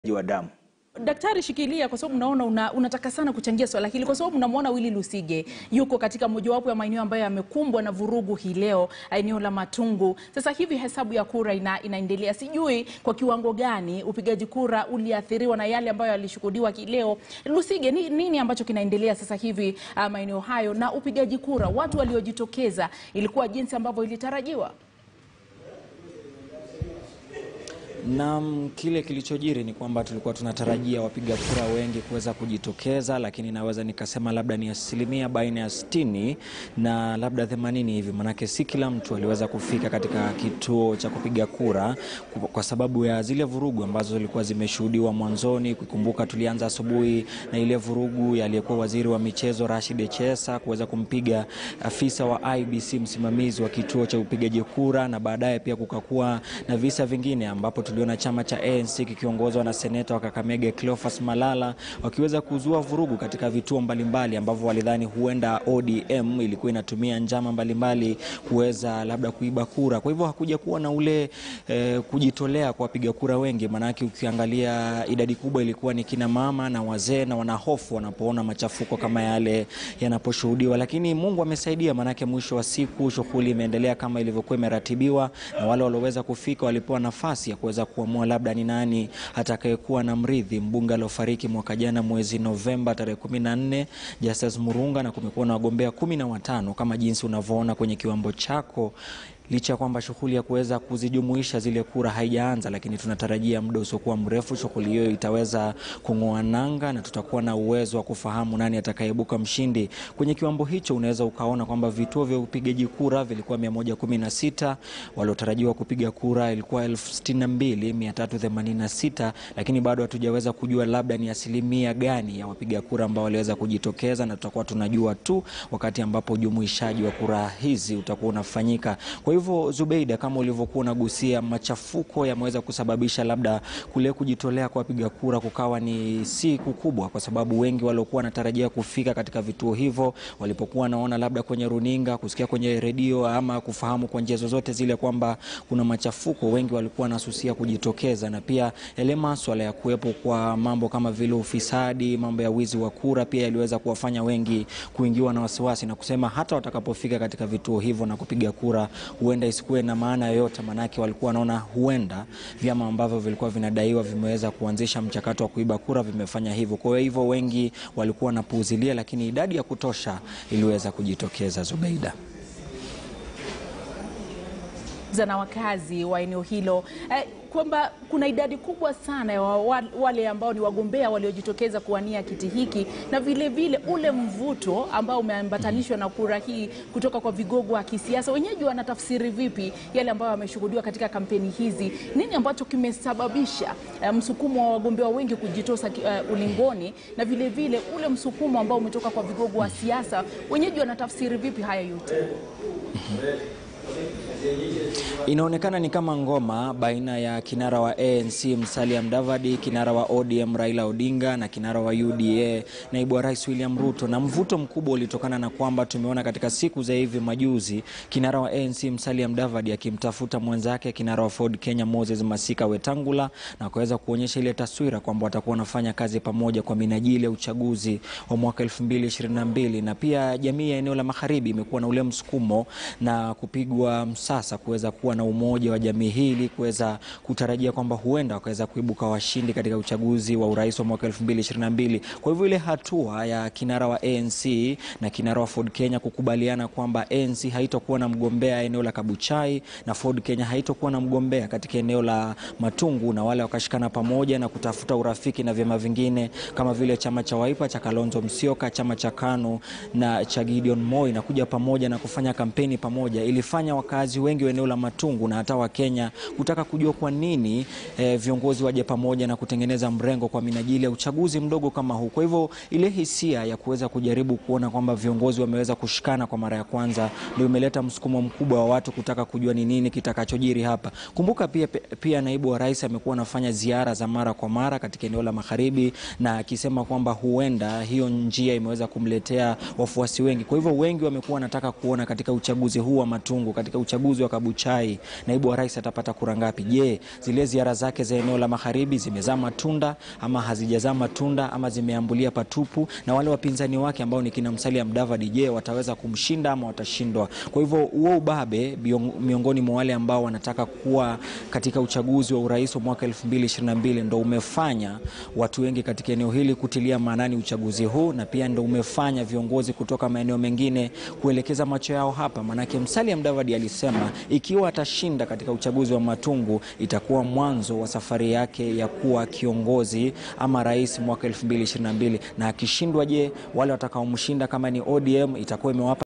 wa damu. Daktari, shikilia kwa sababu naona una, unataka sana kuchangia swala hili kwa sababu unamwona Willy Lusige yuko katika mojawapo ya maeneo ambayo yamekumbwa na vurugu hii leo, eneo la Matungu. Sasa hivi hesabu ya kura ina, inaendelea. Sijui kwa kiwango gani upigaji kura uliathiriwa na yale ambayo yalishuhudiwa hii leo. Lusige, ni, nini ambacho kinaendelea sasa hivi uh, maeneo hayo na upigaji kura, watu waliojitokeza, ilikuwa jinsi ambavyo ilitarajiwa? Na kile kilichojiri ni kwamba tulikuwa tunatarajia wapiga kura wengi kuweza kujitokeza, lakini naweza nikasema labda ni asilimia baina ya sitini na labda themanini hivi, manake si kila mtu aliweza kufika katika kituo cha kupiga kura kwa sababu ya zile vurugu ambazo zilikuwa zimeshuhudiwa mwanzoni. Kukumbuka tulianza asubuhi na ile vurugu ya aliyekuwa waziri wa michezo Rashid Echesa kuweza kumpiga afisa wa IBC msimamizi wa kituo cha upigaji kura, na baadaye pia kukakuwa na visa vingine ambapo tuliona chama cha ANC kikiongozwa na seneta wa Kakamega Cleophas Malala wakiweza kuzua vurugu katika vituo mbalimbali ambavyo walidhani huenda ODM ilikuwa inatumia njama mbalimbali kuweza labda kuiba kura. Kwa hivyo hakuja kuwa na ule eh, kujitolea kwa wapiga kura wengi, maanake ukiangalia idadi kubwa ilikuwa ni kina mama na wazee, na wanahofu wanapoona machafuko kama yale yanaposhuhudiwa, lakini Mungu amesaidia, maanake mwisho wa siku shughuli imeendelea kama ilivyokuwa imeratibiwa, na wale walioweza kufika walipewa nafasi ya kuweza kuamua labda ni nani atakayekuwa na mrithi mbunge aliofariki mwaka jana mwezi Novemba tarehe 14 Justice Murunga, na kumekuwa na wagombea kumi na watano kama jinsi unavyoona kwenye kiwambo chako licha ya kwamba shughuli ya kuweza kuzijumuisha zile kura haijaanza, lakini tunatarajia muda usiokuwa mrefu shughuli hiyo itaweza kung'oa nanga na tutakuwa na uwezo wa kufahamu nani atakayeibuka mshindi. Kwenye kiwambo hicho unaweza ukaona kwamba vituo vya upigaji kura vilikuwa 116, waliotarajiwa kupiga kura ilikuwa 62386, lakini bado hatujaweza kujua labda ni asilimia gani ya wapiga kura ambao waliweza kujitokeza, na tutakuwa tunajua tu wakati ambapo ujumuishaji wa kura hizi utakuwa unafanyika. Kwa hivyo Zubeida, kama ulivyokuwa unagusia, machafuko yameweza kusababisha labda kule kujitolea kwa wapiga kura kukawa ni siku kubwa, kwa sababu wengi waliokuwa wanatarajia kufika katika vituo hivyo walipokuwa wanaona labda kwenye runinga, kusikia kwenye redio ama kufahamu kwa njia zozote zile kwamba kuna machafuko, wengi walikuwa wanasusia kujitokeza, na pia yale maswala ya kuwepo kwa mambo kama vile ufisadi, mambo ya wizi wa kura pia yaliweza kuwafanya wengi kuingiwa na wasiwasi na kusema hata watakapofika katika vituo hivyo na kupiga kura huenda isikuwe na maana yoyote, manake walikuwa wanaona huenda vyama ambavyo vilikuwa vinadaiwa vimeweza kuanzisha mchakato wa kuiba kura vimefanya hivyo. Kwa hivyo wengi walikuwa wanapuuzilia, lakini idadi ya kutosha iliweza kujitokeza. Zubeida na wakazi wa eneo hilo eh, kwamba kuna idadi kubwa sana ya wa, wale ambao ni wagombea waliojitokeza kuwania kiti hiki na vile vile ule mvuto ambao umeambatanishwa na kura hii kutoka kwa vigogo wa kisiasa. Wenyeji wanatafsiri vipi yale ambayo yameshuhudiwa katika kampeni hizi? Nini ambacho kimesababisha uh, msukumo wa wagombea wengi kujitosa uh, ulingoni na vile vile ule msukumo ambao umetoka kwa vigogo wa siasa? Wenyeji wanatafsiri vipi haya yote? Inaonekana ni kama ngoma baina ya kinara wa ANC Musalia Mudavadi, kinara wa ODM Raila Odinga na kinara wa UDA naibu wa rais William Ruto, na mvuto mkubwa ulitokana na kwamba tumeona katika siku za hivi majuzi kinara wa ANC Musalia Mudavadi akimtafuta mwenzake kinara wa Ford Kenya Moses Masika Wetangula na kuweza kuonyesha ile taswira kwamba watakuwa wanafanya kazi pamoja kwa minajili ya uchaguzi wa mwaka 2022 na pia jamii ya eneo la magharibi imekuwa na ule msukumo na kupigwa msasa kuweza kuwa na umoja wa jamii hili kuweza kutarajia kwamba huenda wakaweza kuibuka washindi katika uchaguzi wa urais wa mwaka 2022. Kwa hivyo ile hatua ya kinara wa ANC na kinara wa Ford Kenya kukubaliana kwamba ANC haitokuwa na mgombea eneo la Kabuchai na Ford Kenya haitokuwa na mgombea katika eneo la Matungu, na wale wakashikana pamoja na kutafuta urafiki na vyama vingine kama vile chama cha Wiper cha Kalonzo Musyoka, chama cha KANU na cha Gideon Moi na kuja pamoja na kufanya kampeni pamoja, ilifanya wakazi wengi wa eneo la Matungu na hata Wakenya kutaka kujua kwa nini eh, viongozi waje pamoja na kutengeneza mrengo kwa minajili ya uchaguzi mdogo kama huu. Kwa hivyo ile hisia ya kuweza kujaribu kuona kwamba viongozi wameweza kushikana kwa mara ya kwanza ndio imeleta msukumo mkubwa wa watu kutaka kujua ni nini kitakachojiri hapa. Kumbuka pia, pia naibu wa rais amekuwa anafanya ziara za mara kwa mara katika eneo la magharibi na akisema kwamba huenda hiyo njia imeweza kumletea wafuasi wengi. Kwa hivyo wengi wamekuwa wanataka kuona katika uchaguzi huu wa Matungu, katika uchaguzi uchaguzi wa Kabuchai, naibu wa rais atapata kura ngapi? Je, zile ziara zake za eneo la magharibi zimezaa matunda ama hazijazaa matunda ama zimeambulia patupu? Na wale wapinzani wake ambao ni kina Musalia Mudavadi, je, wataweza kumshinda ama watashindwa? Kwa hivyo huo ubabe miongoni mwa wale ambao wanataka kuwa katika uchaguzi wa urais wa mwaka 2022 ndo umefanya watu wengi katika eneo hili kutilia maanani uchaguzi huu, na pia ndo umefanya viongozi kutoka maeneo mengine kuelekeza macho yao hapa. Maanake Musalia Mudavadi alisema ikiwa atashinda katika uchaguzi wa Matungu itakuwa mwanzo wa safari yake ya kuwa kiongozi ama rais mwaka 2022, na akishindwa, je, wale watakaomshinda kama ni ODM itakuwa imewapa